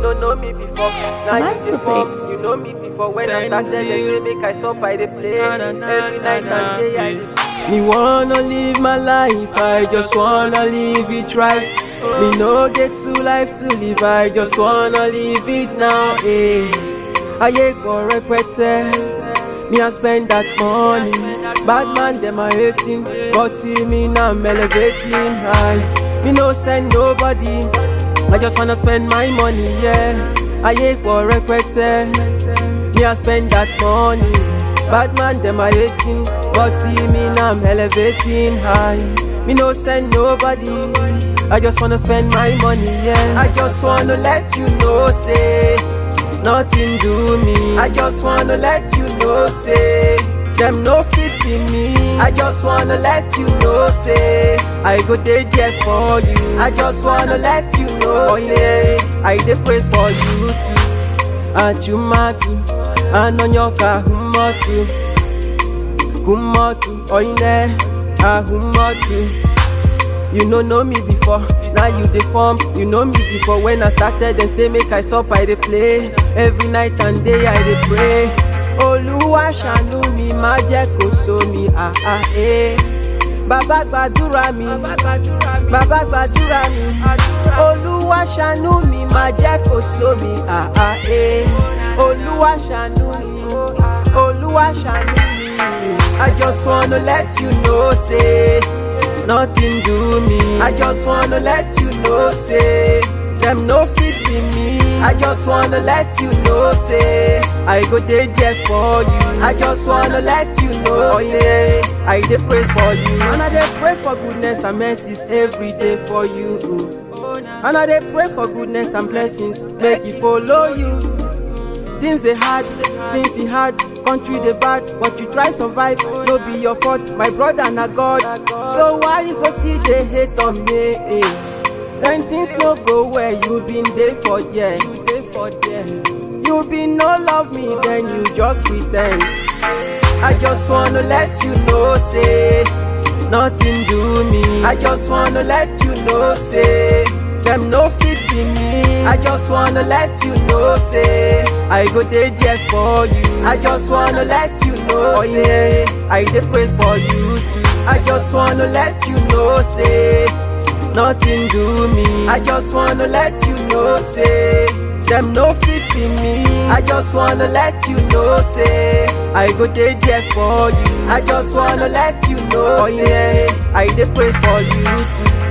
no know me before. Now you dey form, Masterpiece. you know me before. When I Stand started, they still. say make I stop, I dey play. Na, na, na, Every na, night na, and day, I yeah. dey Me wanna live my life, I just wanna live it right. Me no get two life to live, I just wanna live it now. Eh. Ayé pọ̀ rẹpẹtẹ, me I spend that money. Bad man dem are hating, but see me now I'm elevating high. Me no send nobody, I just wanna spend my money, yeah. Ayé pọ̀ rẹpẹtẹ, me I spend that money. Bad man dem are hating, but see me now I'm elevating high. Me no send nobody, I just wanna spend my money, yeah. I just wanna let you know, say nothing do me. I just wanna let you know, say them no fit be me. I just wanna let you know, say I go dey there for you. I just wanna let you know, say I dey pray for you too. Ajumatu, anonyoka humotu, kumotu, oine, ahumotu. You no know me before, now you dey form. You know me before when I started, then say make I stop, I dey play. Every night and day I dey pray. Olúwa ṣàánú mi, má jẹ́ kó so mi, ah ah eh. Bàbá gbàdúrà mi, bàbá gbàdúrà mi. Olúwa ṣàánú mi, má jẹ́ kó so mi, ah ah eh. Olúwa ṣàánú mi, Olúwa ṣàánú mi. I just wanna let you know, say nothing do me. I just wanna let you know, say them no fit be me. I just wanna let you know, say I go dey there for you. I just wanna let you know, say I dey pray for you. And I dey pray for goodness and mercies every day for you. And I dey pray for goodness and blessings, make it follow you. Things they hard, since he hard, country they bad, but you try survive, no be your fault, my brother na God. So why you go still they hate on me? Eh? When things no go well, you been there for there, you there for there. You been no love me, then you just pretend. I just wanna let you know, say nothing do me. I just wanna let you know, say them no fit be me. I just wanna let you know, say I go dey there for you. I just wanna let you know, say I dey pray for you too. I just wanna let you know, say nothing do me. I just wanna let you know, say them no fit be me. I just wanna let you know, say I go dey there for you. I just wanna let you know, say I dey pray for you too.